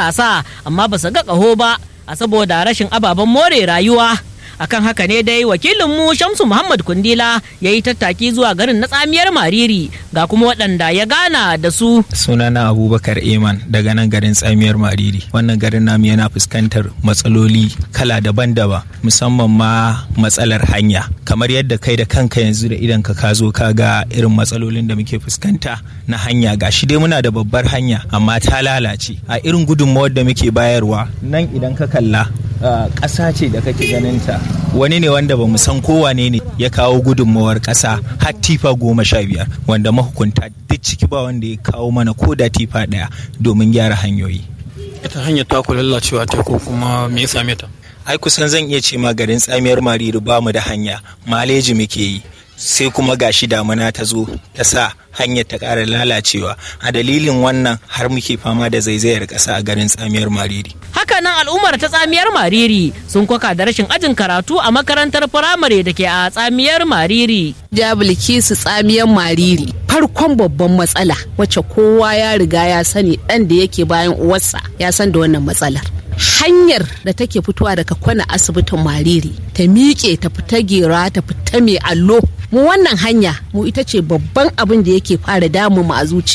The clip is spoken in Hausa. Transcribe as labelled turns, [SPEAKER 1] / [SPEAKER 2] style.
[SPEAKER 1] matasa amma ba su ga ƙaho ba a saboda rashin ababen more rayuwa akan haka ne dai wakilinmu shamsu muhammad kundila ya yi tattaki zuwa garin na tsamiyar mariri ga kuma waɗanda ya gana da su
[SPEAKER 2] sunana abubakar eman daga nan garin tsamiyar mariri wannan garin namu yana fuskantar matsaloli kala daban-daban musamman ma matsalar hanya kamar yadda kai da kanka yanzu da idan ka zo ka ga irin matsalolin da muke fuskanta na hanya ga shi dai muna da babbar hanya amma ta lalace a irin gudunmawar da muke bayarwa nan idan ka kalla ƙasa ce da kake ganin ta wani ne wanda ba san kowane ne ya kawo gudunmawar ƙasa har tifa goma sha biyar wanda mahukunta duk ciki ba wanda ya kawo mana ko da tifa ɗaya domin gyara hanyoyi.
[SPEAKER 3] ita hanyar ta ku lallacewa ta ko kuma me ya same ta
[SPEAKER 2] ai kusan zan iya ce ma garin tsamiyar mariri ba mu da hanya maleji muke yi sai kuma gashi damuna ta zo ta sa hanyar ta ƙara lalacewa a dalilin wannan har muke fama da zaizayar ƙasa a garin tsamiyar mariri
[SPEAKER 1] hakanan al'ummar ta tsamiyar mariri sun kwaka da rashin ajin karatu a makarantar firamare da ke a tsamiyar mariri
[SPEAKER 4] su tsamiyar mariri farkon babban matsala wacce kowa ya riga ya sani ɗan da yake bayan uwarsa ya san da wannan matsalar hanyar da take fitowa daga kwana asibitin mariri ta miƙe ta fita gera ta fita mai allo mu wannan hanya mu ita ce babban abin da yake fara damu mu a zuciya